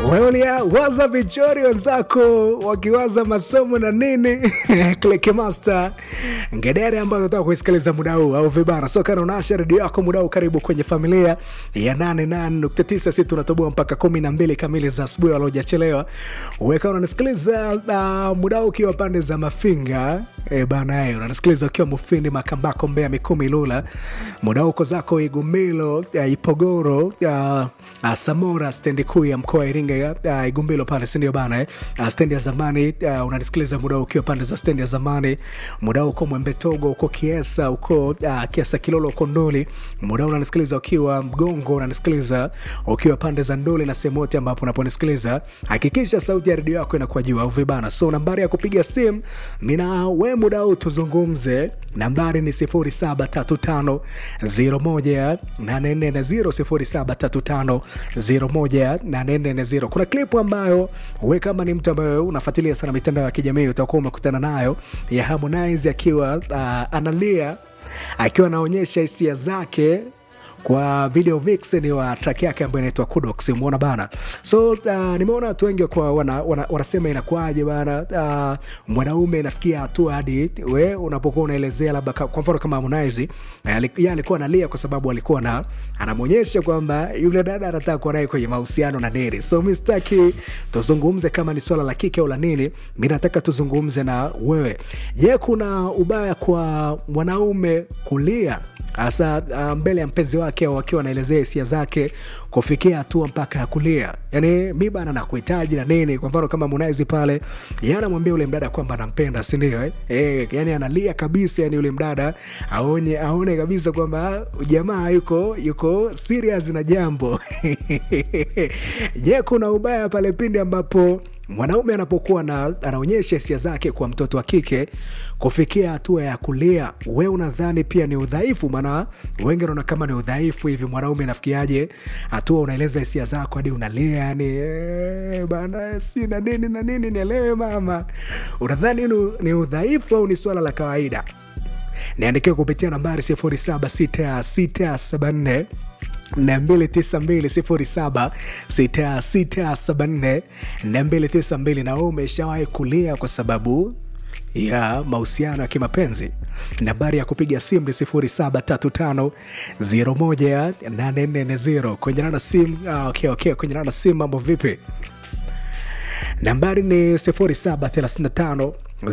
Wewe waza vichori wenzako wakiwaza masomo na nini Click Master ngedere ambayo unataka kuisikiliza muda huu au vibana so kana unasha redio yako muda huu karibu kwenye familia ya 88.9 sisi tunatoboa mpaka 12 kamili za asubuhi waliojachelewa weka unanisikiliza uh, muda huu ukiwa pande za mafinga e, bana e, unanisikiliza ukiwa mufindi makambako mbea mikumi lula muda huu uko zako igumilo uh, ipogoro uh, uh, samora stendi kuu ya mkoa wa iringa uh, igumbilo pale sindio bana eh? uh, stendi ya zamani uh, unanisikiliza muda huu ukiwa pande za stendi ya zamani muda huu uko mwembetogo uko kiesa uko uh, kiesa kilolo uko nduli muda huu unanisikiliza ukiwa mgongo unanisikiliza ukiwa pande za nduli na sehemu yote ambapo unaponisikiliza hakikisha sauti ya redio yako inakuwa juu au vibana so nambari ya kupiga simu nina we muda huu tuzungumze nambari ni 0735 01 840 0735 kuna klipu ambayo we kama ni mtu ambayo unafuatilia sana mitandao ya kijamii utakuwa umekutana nayo ya harmonize akiwa uh, analia akiwa anaonyesha hisia zake kwa video vixen wa track yake ambayo inaitwa kudox umeona bana so uh, nimeona watu wengi kwa wana, wana, wanasema inakuaje bana uh, mwanaume inafikia hatua hadi we unapokuwa unaelezea labda ka- kwa mfano kama harmonize uh, ye alikuwa analia kwa sababu alikuwa na anamwonyesha kwamba yule dada anataka kuwa naye kwenye mahusiano na nini so mi sitaki tuzungumze kama ni swala la kike au la nini mi nataka tuzungumze na wewe je kuna ubaya kwa mwanaume kulia hasa uh, mbele ya mpenzi wake au akiwa anaelezea hisia zake kufikia hatua mpaka ya kulia yani mi bana nakuhitaji na nini kwa mfano kama munaizi pale ye anamwambia ule mdada kwamba anampenda sindio eh? eh, yani analia kabisa yani ule mdada aonye aone kabisa kwamba jamaa yuko yuko serious na jambo je kuna ubaya pale pindi ambapo mwanaume anapokuwa na, anaonyesha hisia zake kwa mtoto wa kike kufikia hatua ya kulia we unadhani pia ni udhaifu maana wengi wanaona kama ni udhaifu hivi mwanaume nafikiaje hatua unaeleza hisia zako hadi unalia yani "Eh, bana si na nini na nini nielewe mama unadhani ni, ni udhaifu au ni swala la kawaida niandikie kupitia nambari 076674 292 na wewe umeshawahi kulia kwa sababu ya mahusiano ya kimapenzi nambari ya kupiga simu ni 0735018440 kwenye na simu ah, okay, okay. kwenye na simu mambo vipi nambari ni 0735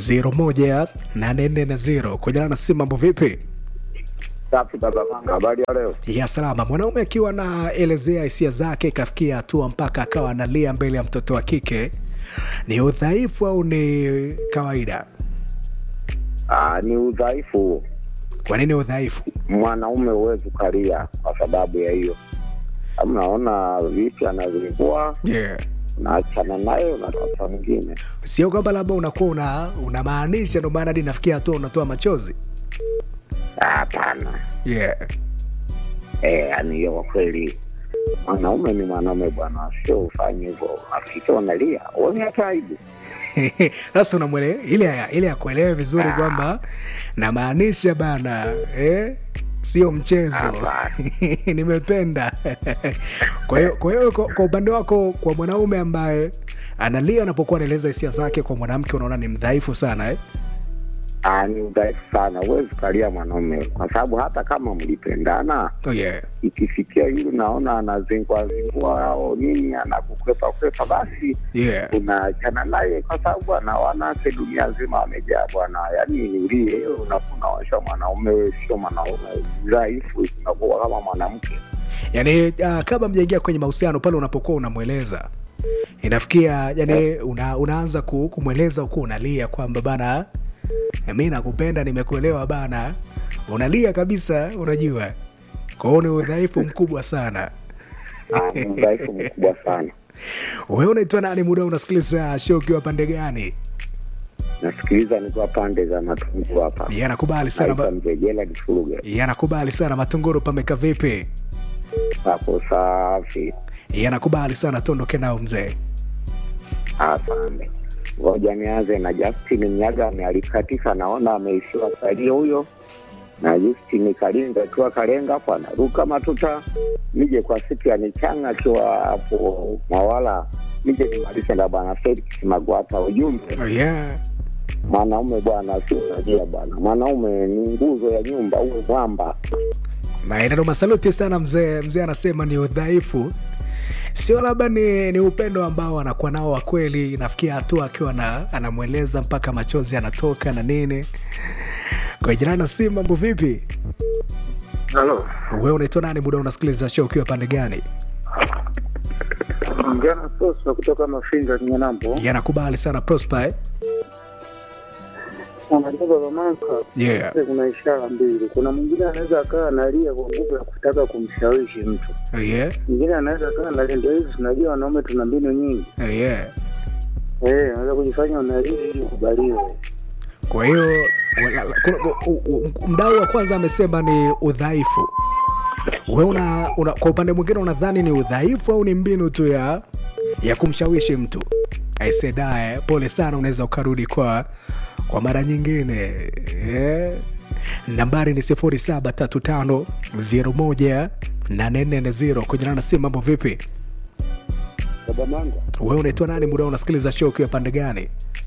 018440 kwenye na simu mambo vipi Safi baba Manga, habari ya leo? ya salama mwanaume akiwa anaelezea hisia zake ikafikia hatua mpaka akawa analia mbele ya mtoto wa kike ni udhaifu au ni kawaida Ah, ni udhaifu huo. kwa nini udhaifu Mwanaume huwezi ukalia kwa sababu ya hiyo. Kama Unaona vipi anazingua, yeah. unaachana naye, unatafuta mwingine. sio kwamba labda unakuwa una unamaanisha ndo maana hadi nafikia hatua unatoa machozi Ah, Hapana, yeah. eh, yani hiyo kwa kweli mwanaume ni mwanaume bwana, sio ufanye hivyo. Hakika unalia, uone hata aibu. sasa unamwele ile ile ya kuelewa vizuri kwamba namaanisha bana eh? sio mchezo Hapana. nimependa kwa hiyo kwa hiyo kwa kwa upande wako kwa mwanaume ambaye analia anapokuwa anaeleza hisia zake kwa mwanamke unaona ni mdhaifu sana eh? Ah, ni udhaifu sana, huwezi ukalia mwanaume kwa sababu hata kama mlipendana oh, yeah. ikifikia yule naona anazingua zingua au nini anakukwepa kwepa, basi Yeah. unaachana naye kwa sababu ana wanawake dunia nzima wamejaa bwana. Yani niulie unakunaosha mwanaume, wewe sio mwanaume dhaifu, unakuwa kama mwanamke. yani uh, kama mjaingia kwenye mahusiano pale unapokuwa unamweleza inafikia yani una, unaanza ku, kumweleza ukuwa unalia kwamba bana mi nakupenda nimekuelewa bana unalia kabisa unajua kwao ni udhaifu mkubwa sana Ah, ni udhaifu mkubwa sana. wewe unaitwa nani muda unasikiliza show ukiwa pande gani Nasikiliza nikiwa pande za Matunguru hapa, Yeye anakubali sana naitwa ma- Mzee Gerald Furuge. yeye anakubali sana matunguru pameka vipi Hapo safi, Yeye anakubali sana tuondoke nao mzee asante. Ngoja nianze na Justin Mnyaga, amealikatika, naona ameishiwa salio huyo na Justin Kalinga akiwa Kalenga hapo anaruka matuta. Nije kwa siku ya Nichanga akiwa hapo Mwawala nije nimalishe na bwana Felix Magwata. Ujumbe, Oh, yeah. mwanaume bwana sio unajua bwana, mwanaume ni nguzo ya nyumba, uwe mwamba. na inano masaluti sana mzee mzee anasema ni udhaifu sio labda ni, ni upendo ambao anakuwa nao wa kweli nafikia hatua akiwa na, anamweleza mpaka machozi anatoka na nini kwa jirani na si mambo vipi Halo, wewe unaitwa nani muda unasikiliza show ukiwa pande gani Mjana Sosa kutoka Mafinga Kinyanambo. yanakubali sana prosper eh? Unajua baba Manka, yeah. kuna ishara mbili. Kuna mwingine anaweza akawa analia kwa nguvu ya kutaka kumshawishi mtu, Yeah. mwingine anaweza akawa analia. Ndio hizi tunajua wanaume tuna mbinu nyingi, Yeah. eh, unaweza kujifanya unalia ili ukubaliwe. kwa hiyo wala- kuna- u- u- mdau wa kwanza amesema ni udhaifu we una, una, kwa upande mwingine unadhani ni udhaifu au ni mbinu tu ya ya kumshawishi mtu aisedae pole sana unaweza ukarudi kwa kwa mara nyingine yeah. nambari ni sifuri saba tatu tano zero moja nane nne nne zero kujana na simu mambo vipi Baba Manga, we unaitwa nani muda unasikiliza show ukiwa pande gani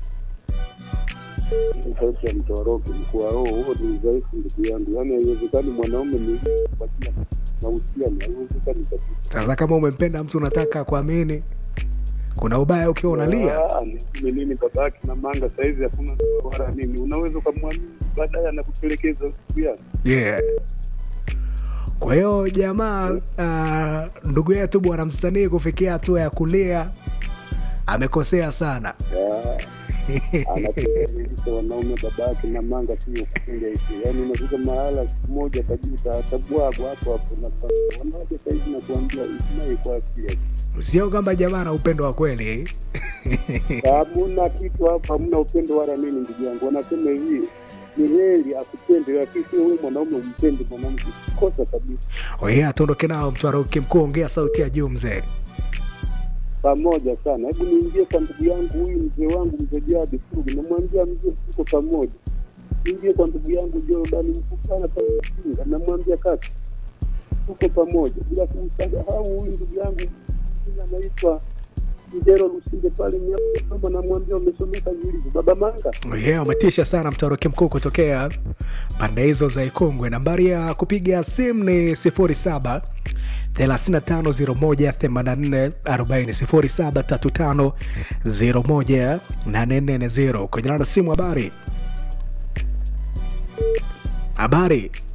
sauti ya mtoroki mkuu wa roho, huo ni udhaifu ndugu yangu. Yaani haiwezekani mwanaume ni kupatia mahusiano, haiwezekani kabisa. sasa kama umempenda mtu unataka kuamini kuna ubaya ukiwa unalia Ah, ni nini babake na manga saizi hakuna ndoa wala nini, unaweza ukamwamini baadaye anakupelekeza siku yake. yeah. kwa hiyo jamaa uh, ndugu yetu bwana msanii kufikia hatua ya kulia amekosea sana anatuelimisha wanaume babake na manga sio kupinga hivi, yaani unafika mahala siku moja kabisa atabwagwa hapo hapo na sasa wanawake saizi nakuambia isinaye kwa akili sio kwamba jamaa na upendo wa kweli hamuna kitu hapa, hamna upendo wala nini, ndugu yangu. Wanasema hivi ni heri akupende, lakini sio wewe mwanaume umpende mwanamke, kosa kabisa. oye atuondoke nao mtwaroki mkuu ongea sauti ya juu mzee pamoja sana. Hebu niingie kwa ndugu yangu huyu mzee wangu mzee Jadi Furugi, namwambia mzee, tuko pamoja. Niingie kwa ndugu yangu Jordan Mkupana pale Msinga, namwambia kaka, tuko pamoja, bila kumsahau huyu ndugu yangu mwingine anaitwa Mjero Lusinde pale Nyama, namwambia umesomeka vilivyo. Baba Manga, yeah, umetisha sana mtwaroki mkuu kutokea pande hizo za ikongwe nambari ya kupiga simu ni 07 35018440 0735018440 kwenye namba ya simu habari habari